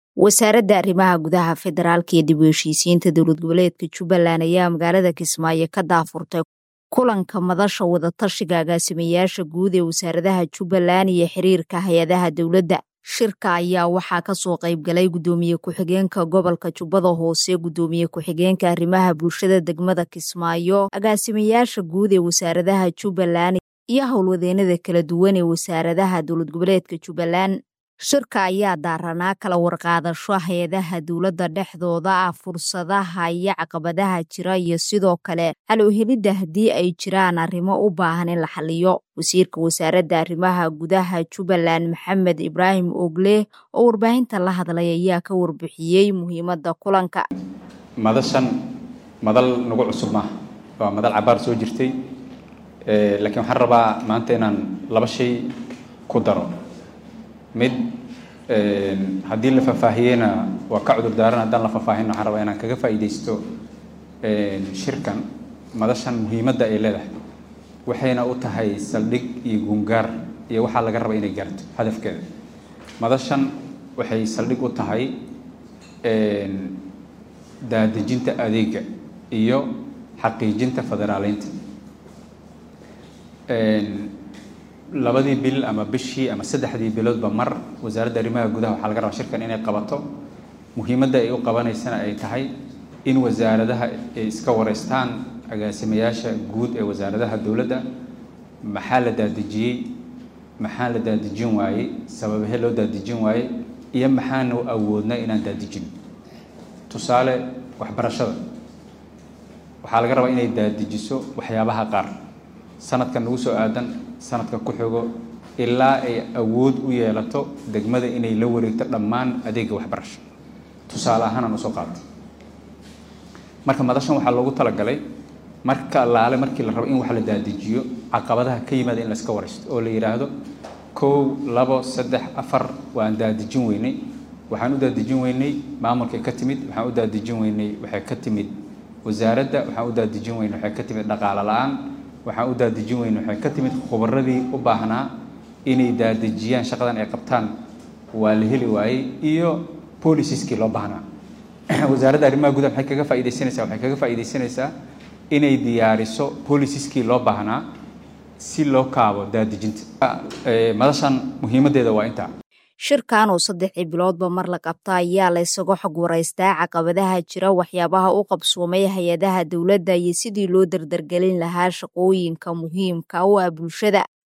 wasaaradda arrimaha gudaha federaalka iyo dib u heshiisiinta dowlad goboleedka jubbaland ayaa magaalada kismaayo ka daafurtay kulanka madasha wadatashiga agaasimayaasha guud ee wasaaradaha jubbaland iyo xiriirka hay-adaha dowladda shirka ayaa waxaa kasoo qaybgalay gudoomiye ku-xigeenka gobolka jubbada hoose gudoomiye ku-xigeenka arrimaha bulshada degmada kismaayo agaasimayaasha guud ee wasaaradaha jubbaland iyo howlwadeenada kala duwan ee wasaaradaha dowlad goboleedka jubbaland shirka ayaa daaranaa kala warqaadasho hay-adaha dowladda dhexdooda ah fursadaha iyo caqabadaha jira iyo sidoo kale halowhelidda haddii ay jiraan arrimo u baahan in la xaliyo wasiirka wasaaradda arrimaha gudaha jubbaland maxamed ibraahim ogle oo warbaahinta la hadlay ayaa ka warbixiyey muhiimadda kulanka madashan madal nagu cusub maaha waa madal cabaar soo jirtay laakiin waxaan rabaa maanta inaan laba shay ku daro mid haddii la faahfaahiyeyna waa ka cudur daaran haddaan la faahfaahin waxaan rabaa inaan kaga faa'iidaysto shirkan madashan muhiimadda ay leedahay waxayna u tahay saldhig iyo gungaar iyo waxaa laga raba inay gaarto hadafkeeda madashan waxay saldhig u tahay daadejinta adeega iyo xaqiijinta federaaleynta labadii bil ama bishii ama saddexdii biloodba mar wasaaradda arrimaha gudaha waxaa laga rabaa shirkan inay qabato muhiimadda ay u qabanaysana ay tahay in wasaaradaha ay iska wareystaan agaasimayaasha guud ee wasaaradaha dowladda maxaa la daadejiyey maxaa la daadejin waayey sababahee loo daadejin waayey iyo maxaanu awoodna inaan daadejin tusaale waxbarashada waxaa laga rabaa inay daadijiso waxyaabaha qaar sanadkan nagu soo aadan sanadka ku xigo ilaa ay awood u yeelato degmada inay la wareegto dhammaan adeega waxbarasho tusaale ahaanaan usoo qaatay marka madashan waxaa loogu talagalay marka allaale markii la rabo in wax la daadijiyo caqabadaha ka yimaada in la iska waraysto oo la yidhaahdo kow labo saddex afar waan daadijin weynay waxaan u daadijin weynay maamulkay ka timid waxaan u daadijin weynay waxay ka timid wasaaradda waxaan u daadijin weynay waxay ka timid dhaqaale la-aan waxaan u daadejin weyne waxay ka timid khubaradii u baahnaa inay daadejiyaan shaqadan ay qabtaan waa la heli waayey iyo boliciskii loo baahnaa wasaaradda arrimaha gudaha maxay kaga faaidaysanaysaa waxay kaga faa'iidaysanaysaa inay diyaariso boliciskii loo baahnaa si loo kaabo daadejinta madashan muhiimaddeeda waa intaa shirkan oo saddexii biloodba mar la qabta ayaa la isaga xog waraystaa caqabadaha jira waxyaabaha u qabsoomay hay-adaha dowladda iyo sidii loo dardargelin lahaa shaqooyinka muhiimka u ah bulshada